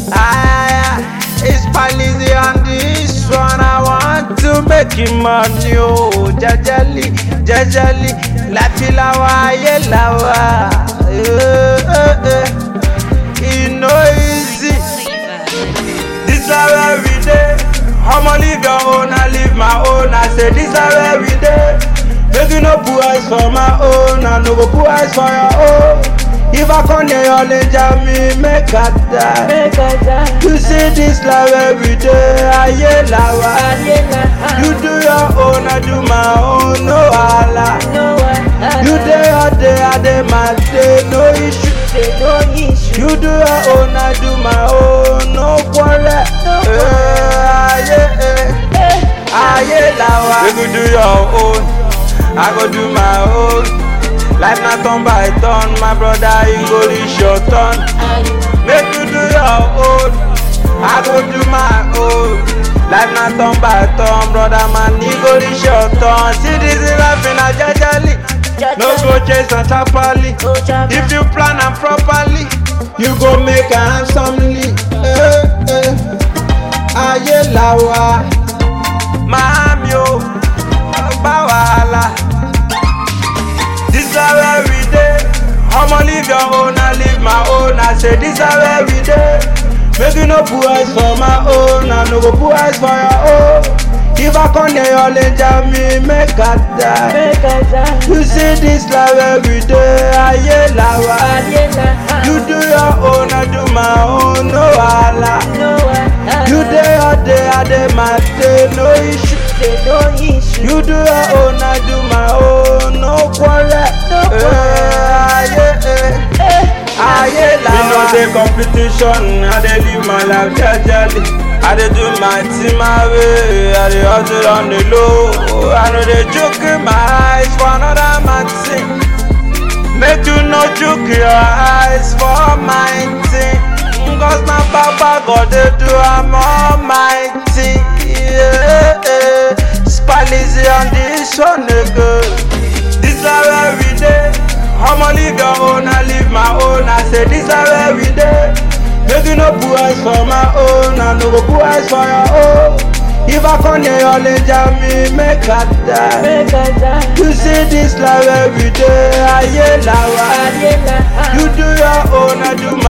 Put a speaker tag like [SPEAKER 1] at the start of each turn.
[SPEAKER 1] Ah, it's Palizzi on this one. I want to make him money, oh, jajali, jajali, láti lawa, ayé lawa. Eh, eh, eh. E no easy. This is where we dey. I'ma live your own, I live my own. I say this is where we dey. Make you no put eyes for my own, I no go put eyes for your own. If I come near your danger, me make I die.
[SPEAKER 2] Make I die.
[SPEAKER 1] You see this life every day, ayé lawa.
[SPEAKER 2] Ayé la
[SPEAKER 1] You do your own, I do my own, no wahala.
[SPEAKER 2] no one.
[SPEAKER 1] You dey your day, I dey my day, no issue.
[SPEAKER 2] Say no issue.
[SPEAKER 1] You do your own, I do my own, no quarrel. Eh, ayé, eh,
[SPEAKER 2] Eh,
[SPEAKER 1] ayé lawa. You go do your own, I go do my own. Life na turn by turn, my brother, you go reach your turn. Make you do your own, I go do my own. Life na turn by turn, brother man, you go reach your turn. See this is life in a jajali, no go chase and tapali.
[SPEAKER 2] Go jab.
[SPEAKER 1] If you plan am properly, you go make am handsomely. Eh, eh. Ayé lawa, màámi o, ọgbà wàhálà. This is where we dey. I'ma live your own, I live my own. I say this is where we dey. Make you no put eyes for my own, I no go put eyes for your own. If I come near your danger, me make I die.
[SPEAKER 2] Make I die.
[SPEAKER 1] You see this life every day, ayé lawa.
[SPEAKER 2] Ayé la
[SPEAKER 1] You do your own, I do my own, no wahala.
[SPEAKER 2] no one.
[SPEAKER 1] You dey your day, I dey my day, no issue.
[SPEAKER 2] Say no issue.
[SPEAKER 1] You do your own, I do my own, no quarrel.
[SPEAKER 2] No
[SPEAKER 1] Eh, ayé, eh,
[SPEAKER 2] Eh,
[SPEAKER 1] ayé lawa. Me no dey competition, I dey live my life jejely. I dey do my thing my way, I dey hustle on the low. I no dey chook my eyes for another man thing. Make you no chook your eyes for my thing. Cause na Baba God dey do am almighty. Yeah, yeah. Spallies on this one again. This is where we dey. I'ma live your own, I live my own. I say this is where we dey. Make you no put eyes for my own, I no go put eyes for your own. If I come near your danger, me make I die.
[SPEAKER 2] Make I die.
[SPEAKER 1] You see this life every day, ayé lawa.
[SPEAKER 2] Ayé la
[SPEAKER 1] You do your own, I do my